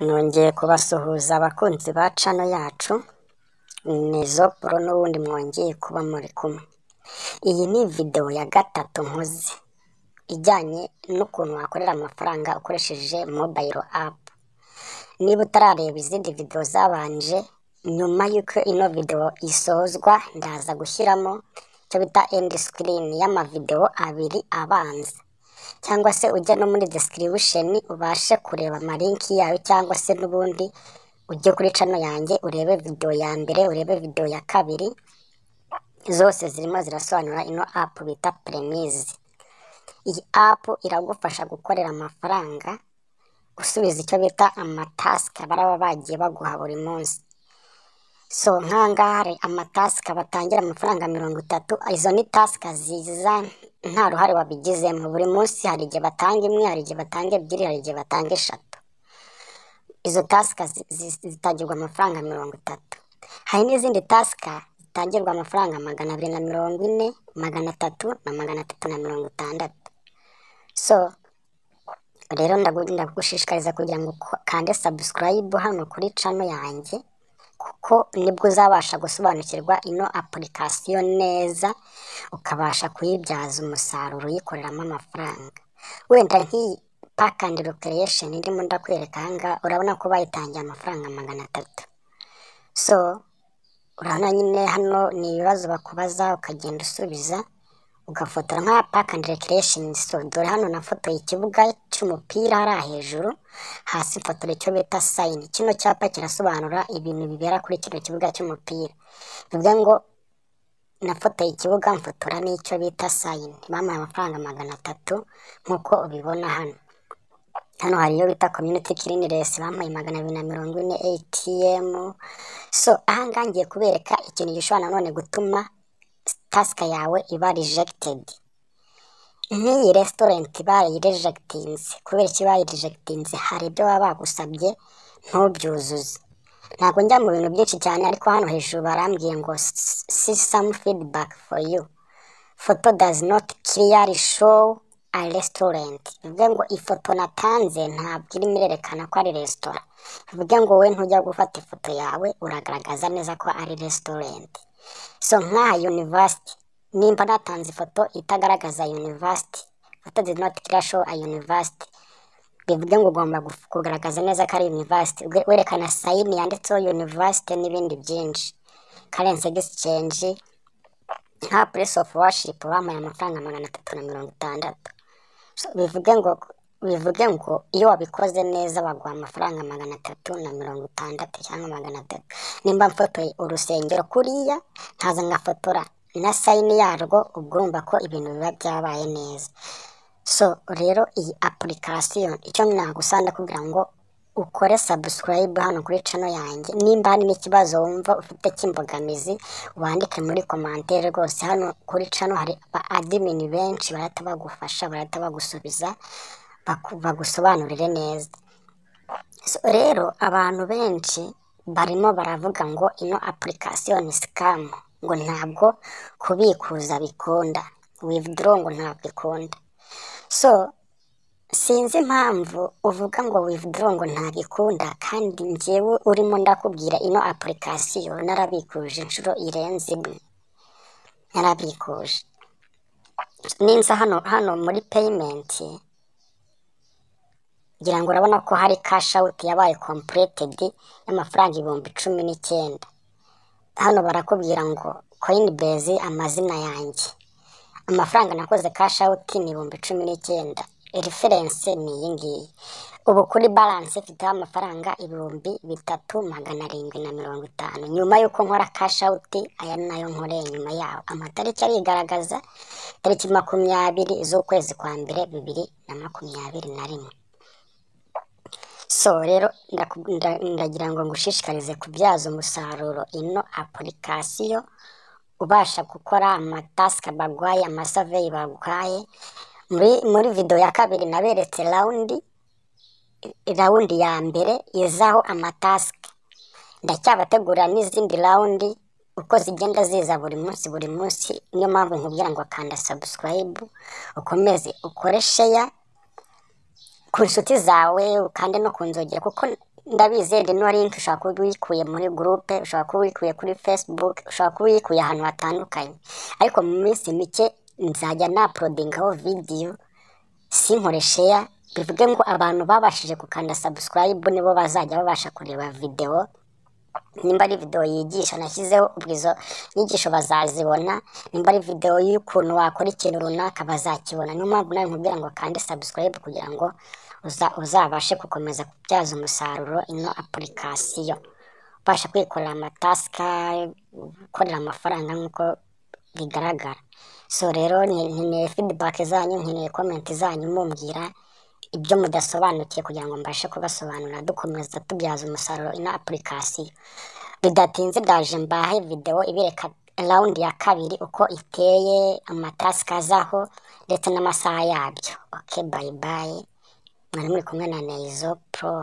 Nongeye kubasuhuza abakunzi ba cano yacu, ni Zopro n'ubundi mwongeye kuba muri kumwe. Iyi ni videwo ya gatatu nkoze, ijyanye n'ukuntu wakorera amafaranga ukoresheje mobayiro apu. Niba utarareba izindi videwo zabanje, nyuma y'uko ino videwo isozwa ndaza gushyiramo icyo bita endi sikirini y'amavidewo abiri abanza, cyangwa se ujya no muri desikiribusheni ubashe kureba amalinki yayo, cyangwa se n'ubundi ujye kuri cano yanjye urebe videwo ya mbere, urebe videwo ya kabiri, zose zirimo zirasobanura ino apu bita Puremizi. Iyi apu iragufasha gukorera amafaranga, usubiza icyo bita amatasike baraba bagiye baguha buri munsi. So nk'aha ngaha hari amatasike batangira amafaranga mirongo itatu, izo ni tasike ziza nta ruhare wabigizemo, buri munsi hari igihe batanga imwe, hari igihe batanga ebyiri, hari igihe batanga eshatu. Izo tasike zi- zi- zitangirwa amafaranga mirongo itatu. Hari n'izindi tasike zitangirwa amafaranga magana abiri na mirongo ine, magana atatu na magana atatu na mirongo itandatu. So rero ndagu- ndagushishikariza kugira ngo ukande sabusikarayibu hano kuri cano yanjye, kuko nibwo uzabasha gusobanukirwa ino apulikasiyo neza, ukabasha kuyibyaza umusaruro uyikoreramo amafaranga. Wenda nk'iyi paka andi rikireyesheni ndimo ndakwereka aha ngaha, urabona ko bayitangiye amafaranga magana atatu. So urabona nyine hano ni ibibazo bakubaza ukagenda usubiza, ugafotora nka paka andi rikireyesheni, so dore hano nafotoye ikibuga cy'umupira hariya hejuru, hasi mfotora icyo bita sayini. Kino cyapa kirasobanura ibintu bibera kuri kino kibuga cy'umupira. Bivuga ngo nafotoye ikibuga mfotora n'icyo bita sayini, bampaye amafaranga magana atatu nk'uko ubibona hano. Hano hari iyo bita komyuniti kiriniresi bampaye magana abiri na mirongo ine, eyitiyemu. So aha ngaha ngiye kubereka ikintu gishobora nanone gutuma tasike yawe iba rijegitedi. Nk'iyi resitorenti bayirejegitinze, kubera iki bayirejegitinze? Hari ibyo baba bagusabye ntubyuzuze. Ntabwo njya mu bintu byinshi cyane, ariko hano hejuru barambwiye ngo si samu fidibaki foru yu. Foto dazi noti kiriyari showu a resitorenti. Bivuge ngo ifoto natanze ntabwo irimo irerekana ko ari resitora. Bivuge ngo wowe ntujya gufata ifoto yawe uragaragaza neza ko ari resitorenti. So nk'aha yunivasiti, nimba natanze ifoto itagaragaza yunivasiti, foto did not clear show a yunivasiti, bivuge ngo ugomba guf- kugaragaza neza ko ari yunivasiti, we- werekana sayini yanditseho yunivasiti n'ibindi byinshi. Karensi egisicenji, nka puresi ofu washipu bampaye amafaranga magana atatu na mirongo itandatu. So, bivuge ngo bivuge ngo iyo wabikoze neza baguha amafaranga magana atatu na mirongo itandatu cyangwa magana atatu. Nimba mfotoye urusengero kuriya nkaza ngafotora na sayini yarwo, ubwo urumva ko ibintu biba byabaye neza. So rero iyi apulikasiyo icyo nagusa ndakubwira ngo ukore sabusikarayibu hano kuri cano yanjye, nimba hari n'ikibazo wumva ufite cy'imbogamizi wandike muri komantere rwose, hano kuri cano hari ba adimini benshi barahita bagufasha, barahita bagusubiza, baku- bagusobanurire neza. So, rero abantu benshi barimo baravuga ngo ino apulikasiyo ni sikamu, ngo ntabwo kubikuza bikunda, wivuduro ngo ntabwo ikunda. So sinzi impamvu uvuga ngo wivuduro ngo ntabikunda, kandi njyewe urimo ndakubwira ino apulikasiyo narabikuje inshuro irenze imwe, narabikuje. Ninza hano hano muri peyimenti, ngira ngo urabona ko hari kashi awuti yabaye kompuretedi y'amafaranga ibihumbi cumi n'icyenda. Hano barakubwira ngo koyini bezi amazina yanjye. amafaranga nakoze cash out ni ibihumbi cumi n'icyenda referense ni iyi ngiyi ubu kuri balance mfiteho amafaranga ibihumbi bitatu magana arindwi na mirongo itanu nyuma y'uko nkora cash out aya ni nayo nkoreye nyuma yaho amatariki arigaragaza tariki makumyabiri z'ukwezi kwa mbere bibiri na makumyabiri na rimwe so rero ndaku- nda- ndagira ngo ngushishikarize kubyaza umusaruro ino apulikasiyo ubasha gukora amatasike baguhaye amasaveyi baguhaye muri muri video ya kabiri naberetse rawundi rawundi ya mbere izaho amatasike ndacyabategurira n'izindi rawundi uko zigenda ziza buri munsi buri munsi niyo mpamvu nkubwira ngo kanda sabusikarayibu ukomeze ukore sheya ku nshuti zawe ukande no ku nzogera kuko ndabizi rino link ushobora kuba uyikuye muri gurupe ushobora kuba uyikuye kuri facebook ushobora kuba uyikuye ahantu hatandukanye ariko mu minsi mike nzajya naprodingaho video sinkore share bivuge ngo abantu babashije gukanda subscribe nibo bazajya babasha kureba video nimba ari video yigisha nashyizeho ubwo izo nyigisho bazazibona nimba ari video y'ukuntu wakora ikintu runaka bazakibona niyo mpamvu nawe nkubwira ngo kande subscribe kugira ngo uza- uzabashe gukomeza kubyaza umusaruro ino apurikasiyo ubasha kwikorera amatasika gukorera amafaranga nk'uko bigaragara so rero nke- nkeneye feedback zanyu nkeneye comment zanyu mumbwira ibyo mudasobanukiye kugira ngo mbashe kubasobanurira dukomeza tubyaza umusaruro ino apurikasiyo bidatinze ndaje mbahe video ibereka round ya kabiri uko iteye amatasika azaho ndetse n'amasaha yabyo okay bye bye mwari muri kumwe na Neizo Pro